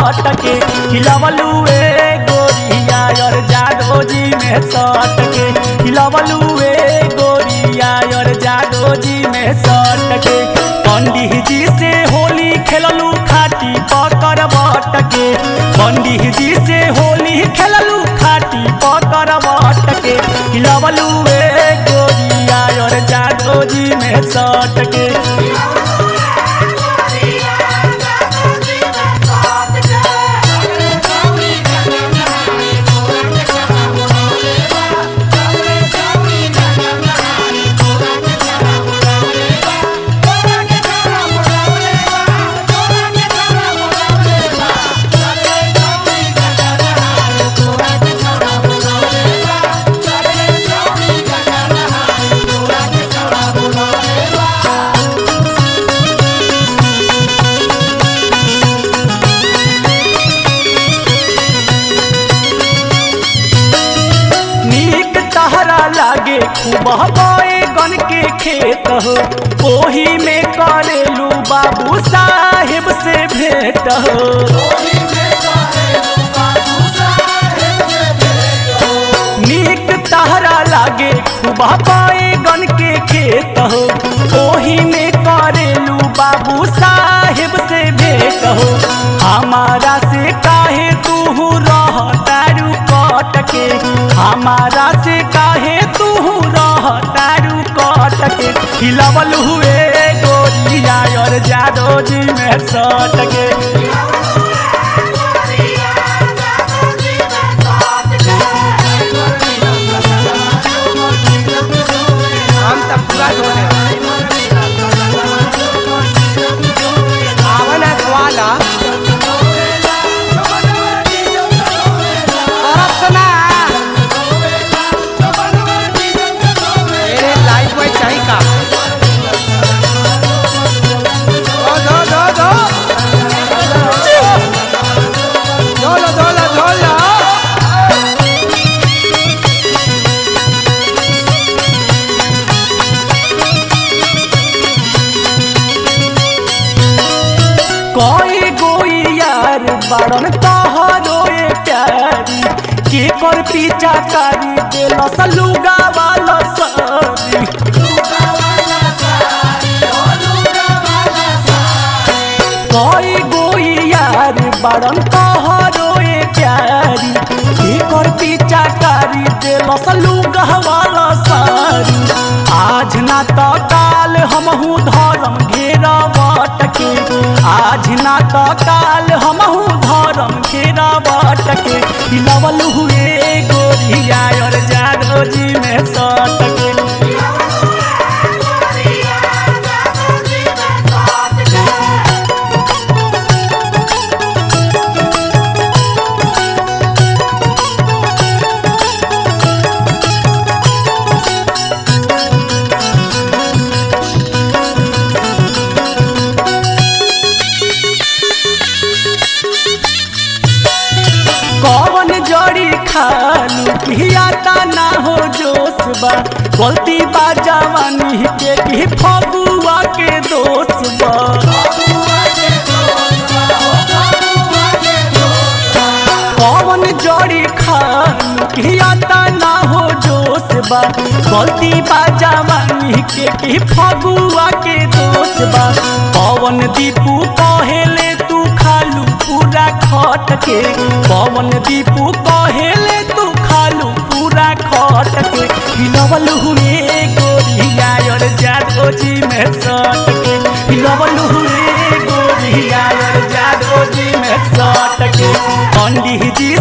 बट के हिलवलू ए गोरिया और जादो जी में सट के हिलवलू ए गोरिया और जादो जी में सट के पंडित जी से होली खेललू खाटी पकड़ बट के पंडित जी से होली खेललू खाटी पकड़ बट के हिलवलू ए गोरिया और जादो जी में सट के नीक तहरा लागे खूब बए गन के खेत हो ओही में करेलू बाबू साहेब से भेंट हो नीक तहरा लागे खूब बए गन के खेत हो ओही में करेलू बाबू साहेब से भेंट हो हमारा से काहे तू रह तारू कट के हमारा से काहे तू रह तारू कट के हिलवल हुए गोरिया और जादो जी में सट के हम तब पूरा धोने आवन है ग्वाला सरफ सुना मेरे लाइफ में चाहिए का दो दो दो दो धोलो धोलो धोलो कोई गोई यार बड़न तोहरो ए प्यारी के कर पीछा कारी दिल सलुगा वाला सारी कोई गोई यार बड़न तोहरो ए प्यारी के कर पीछा कारी दिल सलुगा वाला सारी आज ना तो काल हमहू धर्म घेरा के आज ना तो काल हमहू धर्म घेरा के हिलवल हुए गोरिया और जादो जी में सट के कौन जड़ी खालू पियाता ना हो जोश बा गलती बा जवानी के की फगुआ के दोष बा कौन जड़ी खालू पियाता ना हो जोश बा गलती बा जवानी के की फगुआ के दोष बा पवन दीपू कहेले तू खालू पूरा खट के पवन दीपू कहेले तू खालू पूरा खट के हिलवल हुए गोरिया और जादो जी में सट के हिलवल हुए गोरिया और जादो जी में सट के पंडित जी